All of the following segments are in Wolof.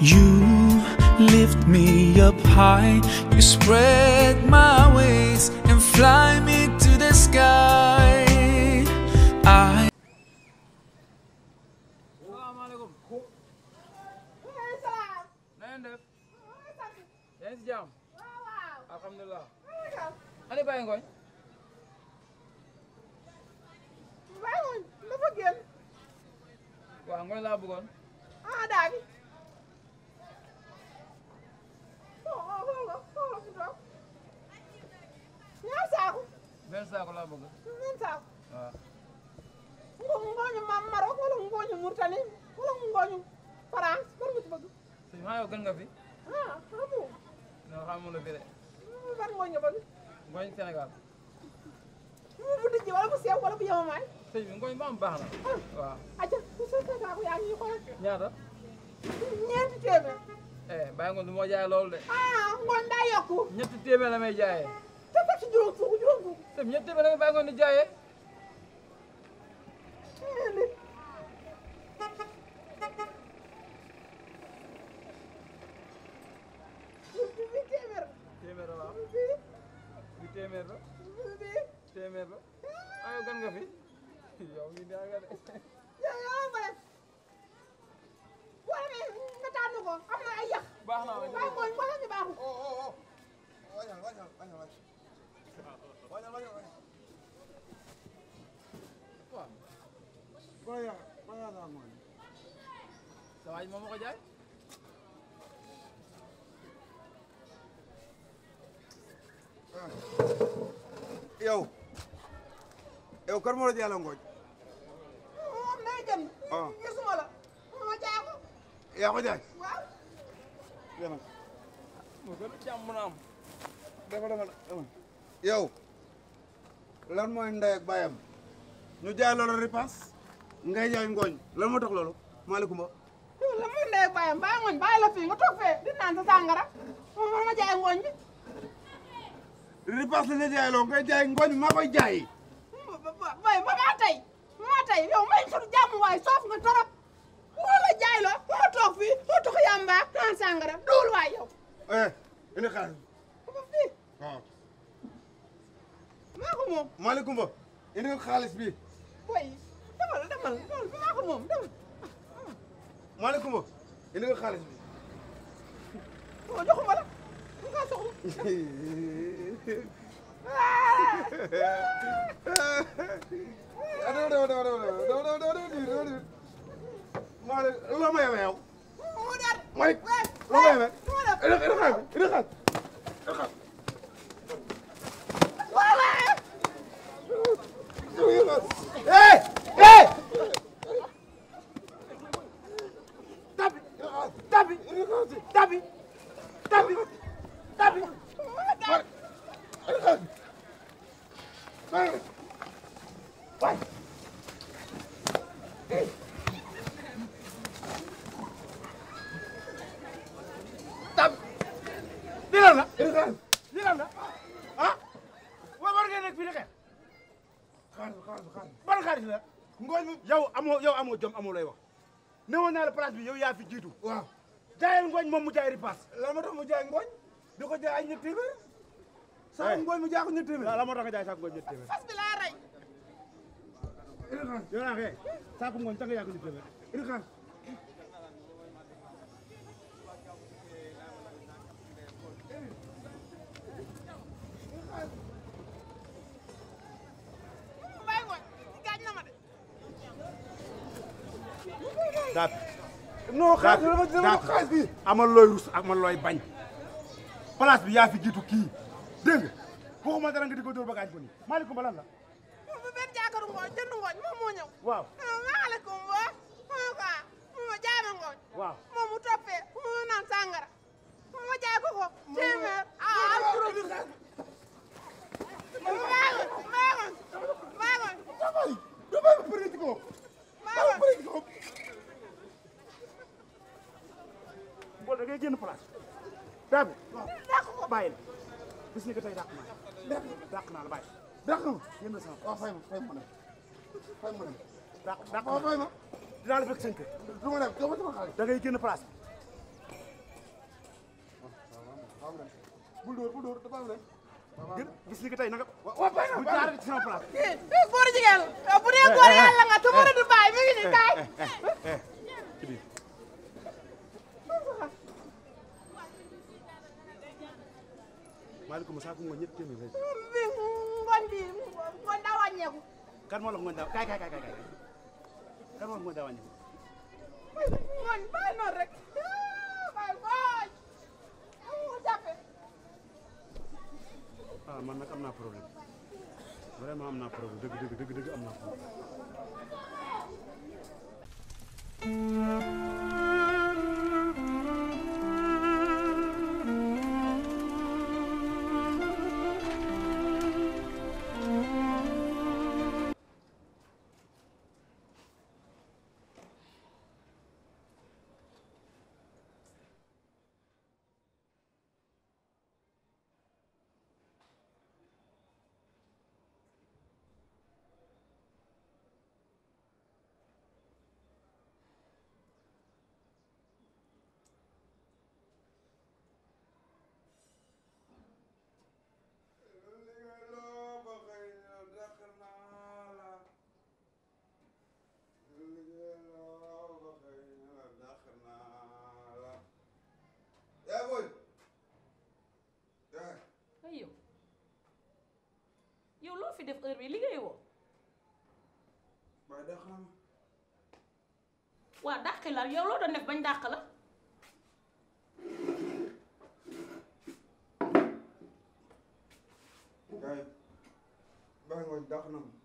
You lift me up high, you spread my wings and fly me to the sky. I salaamaaleykum. na ngeen def. yaa ngi si jàmm. alhamdulilah. ani Baye Ngoñ. waaw Ngoñ laa bëggoon. benn saako laa bëgg. waaw. ngooñu mam Maroc wala ngooñu Mauritanie wala ngooñu France ban nga ci bëgg sëñ maa yow gën nga fi. ah xamu non xamul la fi de. ban ngooñ nga bëgg Ngoñ Sénégal. mu bu dijji wala bu sew wala bu yemamaay sëñ bi Ngoñ ba am baax na. waaw. aja bu sa saako yaa ngi xool ñaata. ñeenti téeméer eh Baye Ngoñ du ma jaay loolu de. ah ngooñ daa yokku ñetti téeméer la may jaayee. te teg ci juróom fukk juróom fukk sëñ bi ñetti téeméer la may Baye Ngoñ di jaayee. bi téeméer téeméer la waaw. bi bi téeméer la. bi téeméer la. ah yow gën nga fi. yow mii daa nga de. yow yow ko def wala nga tànn ko am na ay yàq baax na waaye. waaye ngooñ wala ñu baaxul sa waay moom ma ko jaay. yow yow kar moo la jaay la ngooñ moom day jëm ah gisuma la ma jaay ko yaa ko jaay waaw demal moo gën a jàmm na am. demal demal demal yow lan mooy ndey ak baayam ñu jaay loolu ripaas ngay jaay ngooñ lan moo tax loolu maaleykum ba yow la muy ndey bàyyam bàyyi ngooñ bàyyi la fii nga toog fee di naan sa sàngara moom man ma jaay ngooñ bi ripaas la ñu jaay loo ngay jaay ngooñ maa koy jaay bay ba maa tey maa tey yow may suñu jàmm waay soof nga torop wala jaay la ma toog fii ma toog yàmba naan sàngara duul waay yow eh indi xaalis ba fii waaw maa ko moom maaleykum ba indi xaalis bi boy demal demal demal maa ko moom demal maaleykum ba indi xaalis bi o joxuma la mu nga soxla dama dama dama dama dama dama dama dama dama maa ne loo ma yemee yow mu dar Malick loo ma yemee indi indi xaalis bi indi xaalis indi xaalis Hey! Hey! Tabi! Tabi! Tabi! Tabi! Tabi! Waay! Tabi! Lii lan la? Lii lan la? Ah? Wa war ngeen nekk fii di xeex? xaalis xaalis xaalis ban xaalis la ngooñ mi yow amoo yow amoo jom amoo lay wax newoon naa la place bi yow yaa fi jiitu waaw jaayal ngooñ moom mu jaay ripaas la ma tax mu jaay ngooñ di ko jaay ay ñetti téeméer saa ngooñ mu jaay ko ñetti téeméer la moo tax nga jaay saako ngooñ ñetti téeméer fas bi laa rey yow naa xee saako ngooñ tax nga jaay ko ñetti téeméer indi xaalis bàyyi ngooñ gaañ na ma de daat non xaalis dama dama xaalis bi amal looy rus ak man looy bañ place bi yaa fi jiitu kii dégg nga waxuma dara nga di ko dóor ba gaañ ko nii maaleykum ba lan la bu benn jaakaru ngooñ jënd ngooñ moom moo ñëw waaw maaleykum wa moo ko mu jaay ma ngooñ waaw moom mu toppee mu naan sàngara ma jaay ko ko téeméer ah am juróom maagoon maagoon maagoon damay damay ba bëri ci ko maagoon bëri ci ko boo da ngay génn place daa bi dàq ko bàyyi la bis ni ko tey dàq naa la dàq naa la bàyyi dàq na ma yéen la sama waaw fay ma fay ma dem fay ma dem dàq dàq waaw fay ma dinaa la fekk seen kër du ma dem doo ma sama xaalis da ngay génn place bul dóor bul dóor dafa am rek gën bis ni ko tey nanga waaw bàyyi na bu jaar ci sama place eh góor jigéen bu dee góor yàlla nga te mënatu bàyyi mi ngi ni kaay ci biir maaleykum saako ngooñ ñett téeméer rek bi ngoon bi ngoon daa wàññeeku kan moo la ngooñ daa kaay kaay kaay kaay kan moo la ngooñ daa wàññi ngoon bàyyi noonu rek bàyyi ngoon mu jàppe ah man nag am naa problème vraiment am naa problème dëgg dëgg dëgg dëgg am naa problème ay yow yow loo fi def heure bi liggéey woo waa dàq la yow loo doon def bañ dàq la gaay bàyyi ngooñ dàq na ma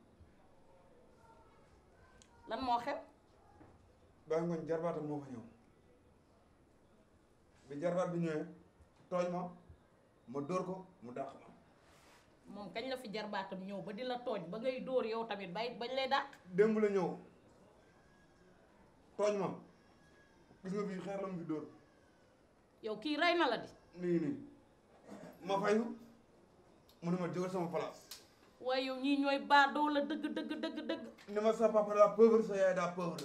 lan moo xew bàyyi ngooñ jarbaatam moo fa ñëw bi jarbaat bi ñëwee tooñ ma ma dóor ko mu dàq ma moom kañ la fi jarbaatam ñëw ba di la tooj ba ngay dóor yow tamit bay bañ lay dàq démb la ñëw tooñ ma gis nga fii xeer la mu fi dóor yow kii rey na la di nii nii ma fayu mu ne ma jógal sama place waaye yow ñii ñooy baadoo la dëgg dëgg dëgg dëgg ne ma sa papa daa pauvre sa yaay daa pauvre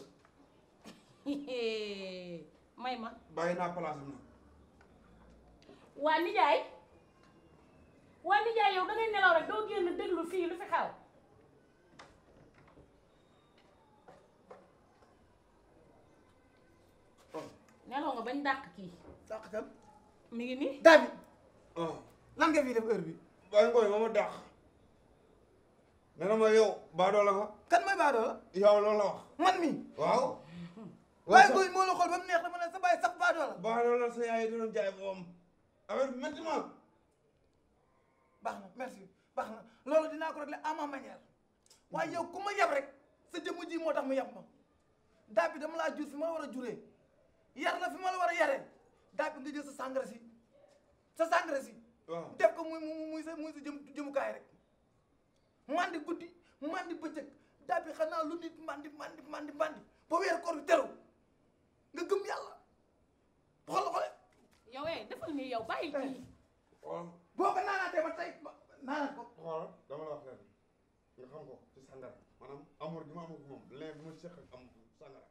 may ma bàyyi naa place am na waa nijaay waa nijaay yow da ngay nelaw rek doo génn déglu fii lu fi xaw nelaw nga bañ dàq kii dàq kan mi ngi nii David ah lan nga fi def heure bi bàyyi ngooñ ma ma dàq ne na ma yow baadoo la nga kan mooy baadoo la yow loolu la wax man mi waaw waaye booy moo la xool ba mu neex dama ne sa bàyyi sax baadoo la baadoo la sa yaay doon jaay boom affaire bi métti ma baax na merci baax na loolu dinaa ko régler à ma manière waaye yow ku ma yab rek sa jëmm ji moo tax mu yab ma daa bi dama laa jur fi ma la war a juree yar la fi ma la war a yaree daa bi nga jël sa sangara si sa sangara si waaw def ko muy muy muy sa muy sa jëm jëmukaay rek mandi guddi mandi bëccëg daa bi xanaa lu nit mandi mandi mandi mandi ba weer koor bi teru nga gëm yàlla xool xoole yow eh defal nii yow bàyyi kii waaw boo ko naanaatee ba tey ba naanaat ko xoolal dama la wax leen nga xam ko ci sangara maanaam amour gi ma amul moom leen bi ma seq ak am sangara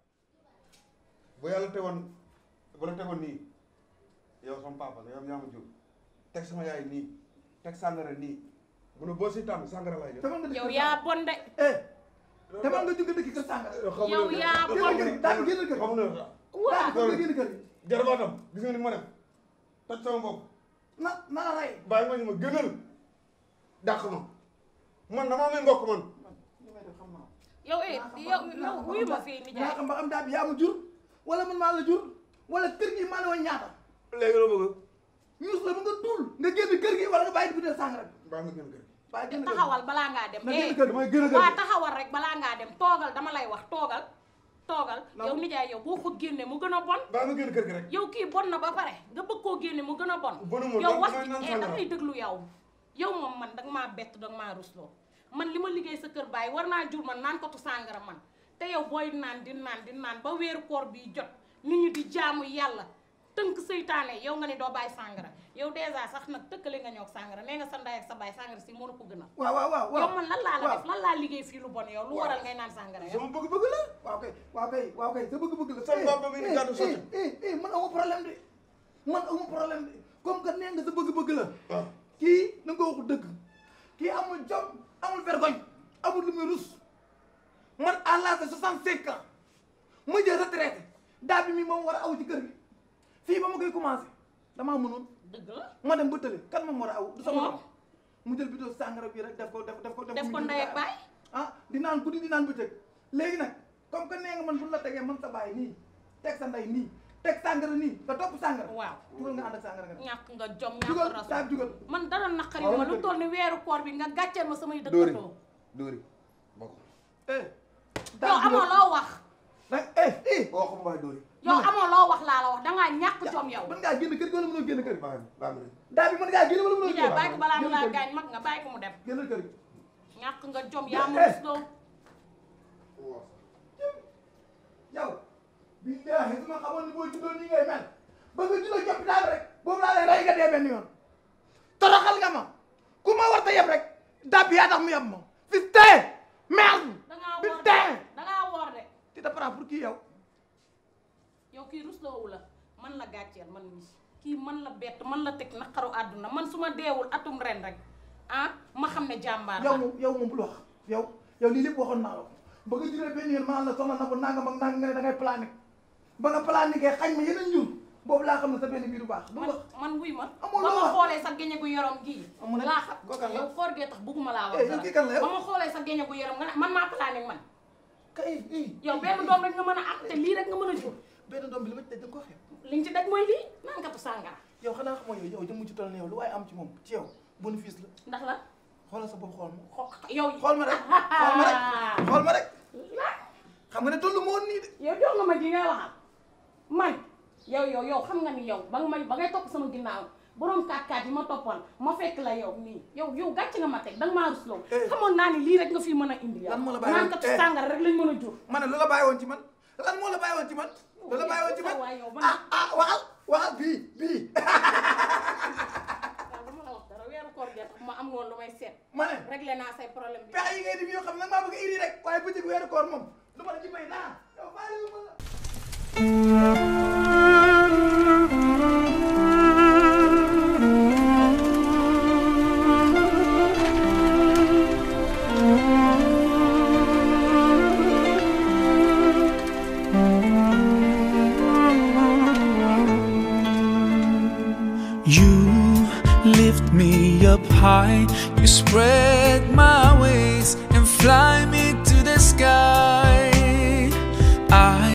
bu yàlla tegoon bu la tegoon nii yow sama papa la yow yaa ma jur teg sama yaay nii teg sangara nii mu ne boo si tànn sangara lay jël demal nga dëkk yow kër yaa bon de eh demal nga jóge dëkk kër sàngara yow yaa génn bon kër gi daal génn kër gi xamu ne la waa daal nga génn kër gi jarbaatam gis nga ni ma def toj sama bopp na na la rey bàyyi ma ñu ma gënal dàq ma man damaa may mbokk man li may def xam naa yow eh yow yow wuyu ma fii naa nijaay xam ba am daal bi yaa ma jur wala man maa la jur wala kër gi maa la woon ñaata léegi loo bëgg ñuus la ba nga tuul nga génn kër gi wala nga bàyyi di butéel sàngara bi bàyyi ma gën kër gi bàyyi génn kër gi taxawal balaa ngaa dem na eh génn kër gi mooy génn kër waa gi taxawal rek balaa ngaa dem toogal dama lay wax toogal toogal Non. yow nijaay yow boo ko génne mu gën a bon bàyyi ma gën kër gi rek yow kii bon na ba pare nga bëgg koo génne mu gën a bon Bonu ma, yow dama- wax damay naan eh sàngara. damay déglu yow yow moom man danga maa bett danga maa rusloo man li ma liggéey sa kër baay war naa jur man naan ko tu sàngara man te yow booy naan di naan di naan ba weeru koor bi jot nit ñi di jaamu yàlla tënk seytaane yow nga ne doo bàyyi sàngara yow dèjà sax nag tëkkale nga ñoog sàngara nee nga sa ndey ak sa baay sàngara si mënu ko gënal waaw waaw waaw yow waaw man lan laa la waaw. def lan laa liggéey fii lu bon yow lu waral ngay naan sàngara yow sama bëgg-bëgg la waaw kay waaw kay waaw kay sa bëgg-bëgg la Sa papa mi ngi gàddu sotti. eh eh man amu problème de man amu problème de comme que nee nga sa bëgg-bëgg la ah kii na nga ko wax dëgg kii amul jom amul vergogne amul lu muy rus man à l'âge de 65 ans ma jël retraité daa bi mi moom war a aw ci kër gi fii ba ma koy commencé damaa mënoon dëgg la ma dem ba tële kan moom war a aw du sama Moom. morom mu jël bidon sàngara bi rek def ko def def ko def ko ndey ak baay ah di naan guddi di naan bëccëg léegi nag comme que nee nga man bu la tegee man sa baay nii teg sa ndey nii teg sàngara nii nga topp sàngara waaw jugal nga ànd ak sàngara nga ñàkk nga jom ñàkk jugal rasu saa jugal man dara naqari Waaw, ma kër lu gi. toll ni weeru koor bi nga gàcceel ma samay dóori dëkkandoo dóori bokk eh yow amoo loo wax nag eh eh boo xam waaye dóori yow amoo loo wax laa la wax dangaa ñàkk jom yow mën ngaa génn kër gi wala mënoo génn kër gi baax na baax na daa bi mën ngaa génn wala mënoo ñu génn bàyyi ko balaa mu laa Génn kër gi. gaañ mag nga bàyyi ko mu dem génnal kër gi ñàkk nga jom yaa ma Eh. rusloo yow billaahi su ma xamoon ni boo juddoo nii ngay mel ba nga juddoo joppi daal rek boobu laa lay rey nga dee benn yoon toroxal nga ma ku ma war ta yeb rek dab yaa tax mu yeb ma fi tee merde dangaa fi woor de tee dangaa woor de ti da para pour kii yow yow kii rusloowu la man la gàcceel man mii kii man la bett man la teg naqaru àdduna man su ma deewul atum ren rek ah ma xam ne jàmbaar yow la moom yow moom bul wax yow yow lii lépp waxoon naa la ko ba nga juddoo benn yoon maa la soxla na ko nangam ak nangam nga ne da ngay planique ba nga planiqué xañ ma yeneen ñun boobu laa xam ne sa benn biir bu baax bul man wax man wuy ma Amul ba loo ma wax. xoolee sa geñe gu yorom gii Amul nag. laa xam Kooku kan la? yow koor gee tax bugguma laa wax Eh, yow kii kan la yow? ba ma xoolee sa geñe gu yorom nga ne man maa planique man kay ii yow benn doom rek nga mën a am te lii rek nga mën a jur benn doom bi li ma ci daj da nga ko xeeb liñ ci daj mooy lii naan katu sàngara yow xanaa xamoo yow yow jëmm ci toll ni yow lu waaye am ci moom ci yow bénéfice la ndax la xoolal sa bopp xool ma xo- yow xool ma rek xool ma rek xool ma rek xam nga ne tollu ma woon nii de yow jox nga ma ji ngay waxal man yow yow yow xam nga ni yow ba nga may ba ngay topp sama ginnaaw borom kaat-kaat yi ma toppoon ma fekk la yow nii yow yow gàcc nga ma teg danga maa rusloo Eh. xamoon naa ni lii rek nga fi mën a indi yow Lan moo la bàyyi naan woon? katu Eh. sàngara rek lañ mën a jur ma ne lu la bàyyi woon ci man lan moo la bàyyi woon ci man lu la bàyyi woon ci man waay yow man ah ah waxal waxal bii bii waaw dama la wax dara weeru koor gee tax ma am woon lu may seet ma ne réglé naa say problème bi pexe yi ngay def yoo xam ne nag maa bëgg a iri rek waaye bëccëg weeru koor moom lu ma la ci may naa yow bàyyi lu ma la You lift me up high, you spread my ways